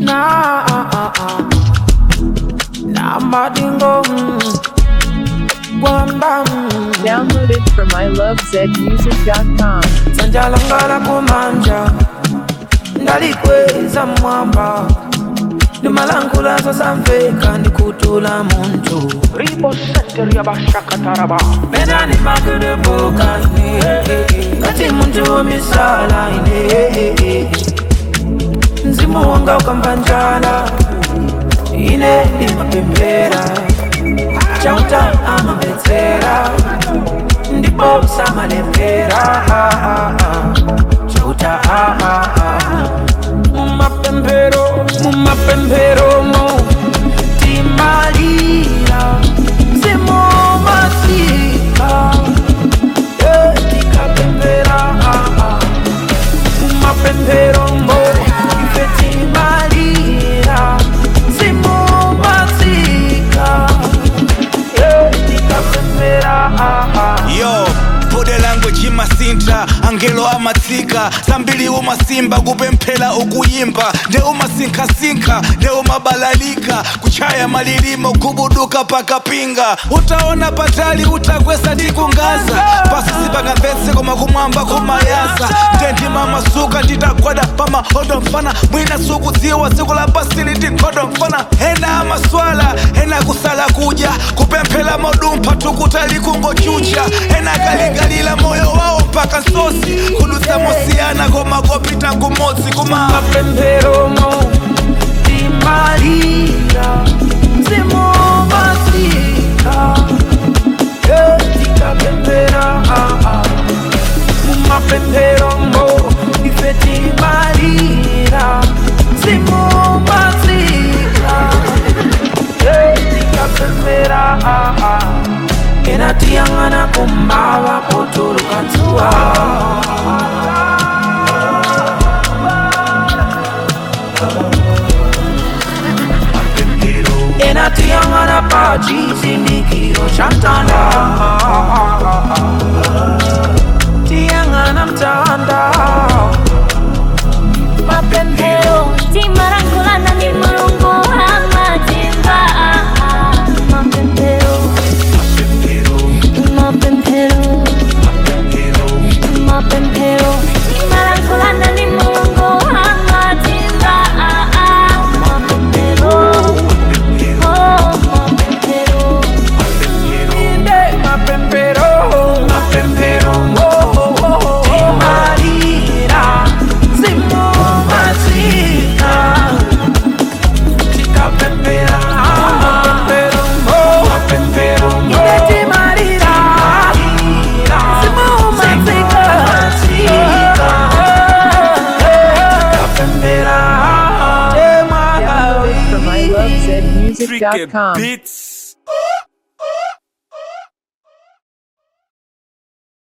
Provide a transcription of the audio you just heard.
na na madingo kwamba Downloaded from ilovezmusic.com. sanjalangala kumanja ndalikweza mwamba ndimalangula samveka ndikutula muntu Ribo Center Yabashakataraba. mena ndimakudebuka ine ngati muntu womisala ine mzimu wanga ukambanjala ine ndimapembera chauta amabetsera ndipo samalembera chauta mumapembero mumapemberomo timalira mzimu masika tikapembera mumapemberomo ife timalira mzimu masika tikapembera yo bode language imasinta angelo amatsika zambiri umasimba kupemphera ukuyimba nde umasinkhasinkha nde umabalalika kuchaya malilimo kubuduka pakapinga utaona patali utakwesa ndi kungaza pasi sipangamvetse koma kumwamba kumayasa nde ndimamasuka nditagwada pamahodo mfana mwina sukudziwa tsiku la pasili tikhodo mfana ena amaswala ena kusala kudya kupemphera modumpha tukutali kungochucha ena kaligalila moyo wawo mpaka nsosi kudutsa mosiyana koma kopita kumodzi kuma mapemberomo timalira mzimu masika tikapembera mumapemberomo ife timalira mzimu masika tikapembera ena tiyang'ana kumava kutuluka dzuwa ena tiyang'ana pa chizindikiro cha mtanda tiyang'ana mtanda mapembero timarangulana ni mulungu amatimba mapembero mapembero mapembero timarangulana ni mulungu amatimba mapembero oh mapembero inde mapempero mapempero timalira zimu masika tikapempera mapempero mapempero inde timalira zimu masika tikapempera Downloaded from temalawi ilovezmusic.com. beats